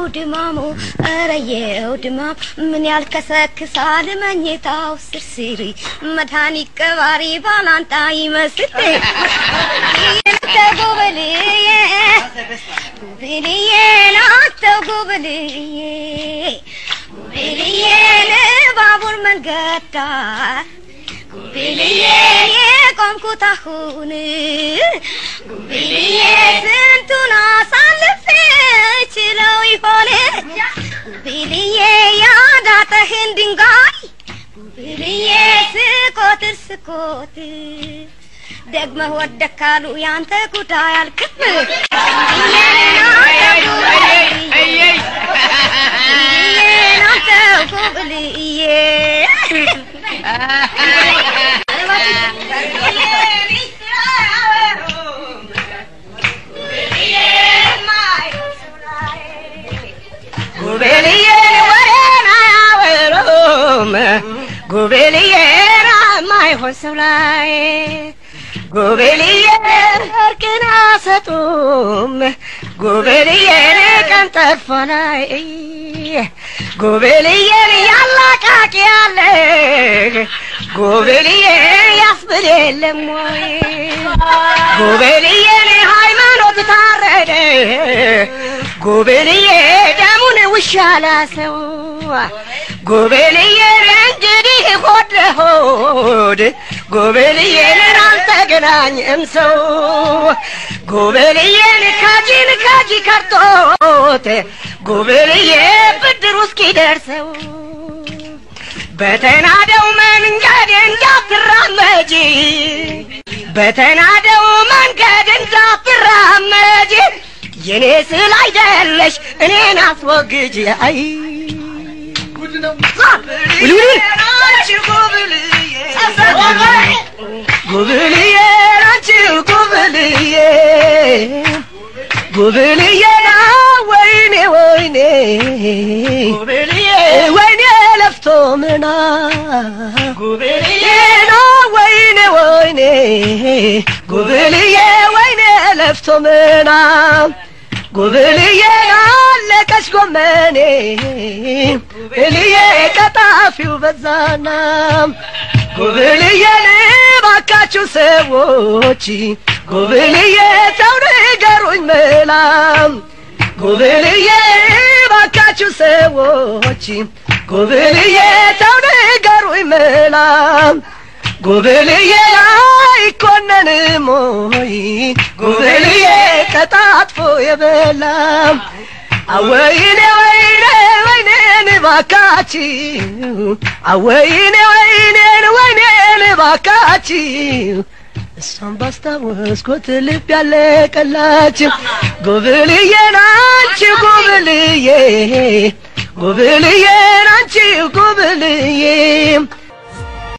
ድማሙ እረየው ድማም ምን ያልከሰክሳል መኝታው ስርስሪ መድኃኒት ቀባሪ ባላንጣ ይመስል ተጎበልዬ ጉብልዬ ናተው ጉብልዬ ጉብልዬ ባቡር መንገድ ዳር ጉብልዬ የቆምኩት አሁን ጉብልዬ ስንቱን አሳልፌ ችለው ይሆን ጉብልዬ ያዳጠህን ድንጋይ ጉብልዬ ስቆትር ስቆትር ደግመህ ወደክ ካሉ ያንተ ጉዳይ አልክም ናንተ ጉብልዬ ጉቤልዬ ወሬን አያወሩም ጉቤልዬ ማይሆን ሰው ላይ ጉቤልዬ እርቅን አሰጡም ጉቤልዬን ቀን ጠርፎ ላይ ጉቤልዬን ያላቃቂ ያለ ጉቤልዬ ያስብል የለም ወይ ጉቤልዬን ሃይማኖት ታረደ ጉቤልዬ ደሙን ውሻ ላሰው ጉቤልዬን እንግዲህ ሆድ ለሆድ ጉቤልዬን አልተገናኝም ሰው ጉቤልዬን ካጂን ካጂ ከርቶት ጉቤልዬ ብድሩ እስኪደርሰው በተናደው መንገድ እንዳትራመጂ በተናደው መንገድ እንዳትራመጂ የኔ ስል አይደለሽ እኔን አስወግጅ አይ ጉብልዬ ናችሁ ጉብልዬ ጉብልዬ ና ወይኔ ወይኔ ጉብልዬ ወይኔ ለፍቶ ምና ጉብልዬ ና ወይኔ ወይኔ ጉብልዬ ወይኔ ለፍቶ ምና ጉብልዬ አለቀች ጎመኔ ጉብልዬ ቀጣፊው በዛና ጉብልዬ ባካችሁ ሰዎች ጉብልዬ ተው ንገሩኝ መላም ጉብልዬ ባካችሁ ሰዎች ጉብልዬ ተው ንገሩኝ መላም ጉብልዬ አይኮነንም ሆይ ጉብልዬ ቀጣጥፎ የበላም አወይኔ ወይኔ ወይኔን ባካችሁ አወይኔ ወይኔን ወይኔን ባካችሁ እሷን ባስታወስኩት ልብ ያለቀላችሁ ጉብልዬ ናንቺ ጉብልዬ ጉብልዬ ናንቺ ጉብልዬ